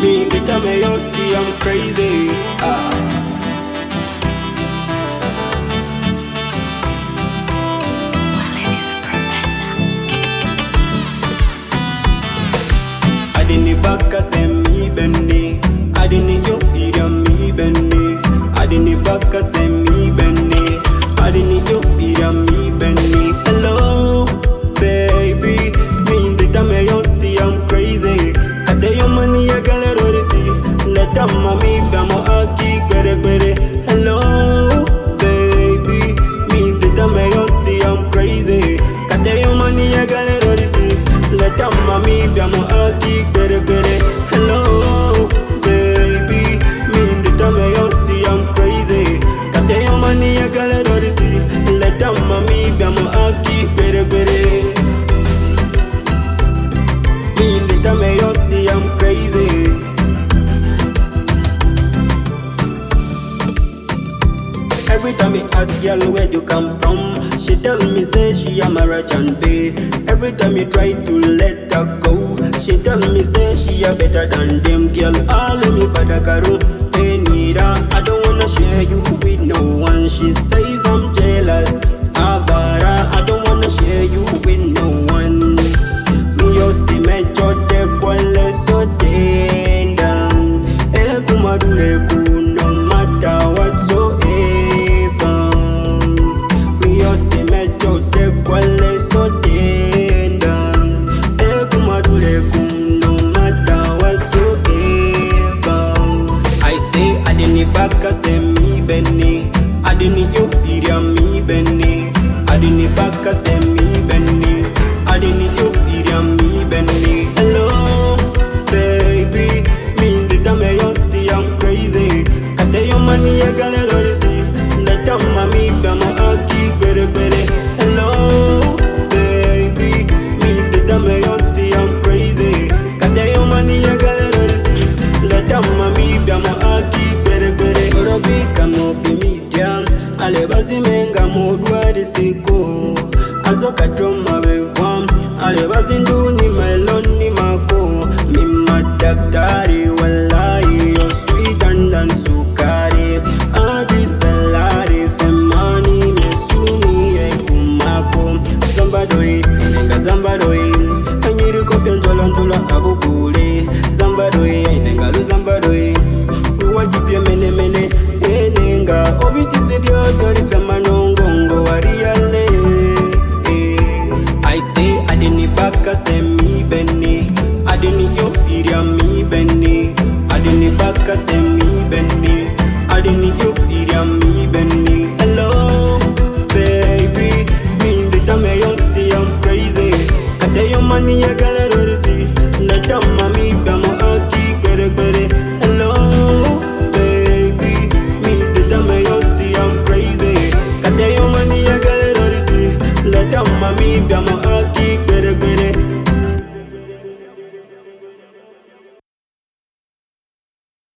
Me the time you see I'm crazy. Ah. Wale is a professor. adini baka semi benne adini yo ira mi benne adini baka semi benne adini yo ira mi benne hello baby me in the time you see I'm crazy ate yo money ya galero risi leta mami bamo aki gbere gbere hello baby me in the time you see I'm crazy kate yo money ya galero risi leta mami bamo aki gbere gbere hello baby me in the time you see I'm crazy kate yo money ya galero risi leta mami bamo aki gbere gbere me in the time you see I'm crazy Every time me ask girl where you come from, she tell me say she a Maruchan bay. Every time you try to let her go, she tell me say she a better than them girl. All of me badagaru, hey Nira, I don't wanna share you with no one. She says I'm jealous, Avara, I don't wanna share you with no one. Me yo si me chote kwale so tenda, eh kumadule ku no matter whatsoever. Me yo si me chote kwale so tenda, eh kumadule ku no matter whatsoever. I say adini baka se mi beni, adini yo iria mi beni, adini baka se mi beni, adini yo iria mi beni. Hello, baby, me in the time you see I'm crazy. Kate yo money ya galero risi, leta mami bamo aki gbere gbere. Hello, baby, me in the time you see I'm crazy. Kate yo money ya galero risi, leta mami bamo aki gbere gbere. Orobi kamo bimidia, ale basi menga modwa siko. Azoka troma bevam, ale basi nduni meloni mako. Mima daktari wallahi, yo sweeter than sukari. Adri salari, femani mesuni ekumako. Zambadoi, nenga zambadoi, kanyiri kopya njola njola abukule. Zambadoi, nenga zambadoi, uwajibye mene mene, enenga obitisi dyotori femanongongo wariale. I say adini baka se mi beni, adini yo iria mi beni, adini baka se mi beni, adini yo iria mi beni. Hello, baby, me in the time you see I'm crazy. Kate yo money ya galero risi, leta mami bamo aki gbere gbere. Hello, baby, me in the time you see I'm crazy. Kate yo money ya galero risi, leta mami bamo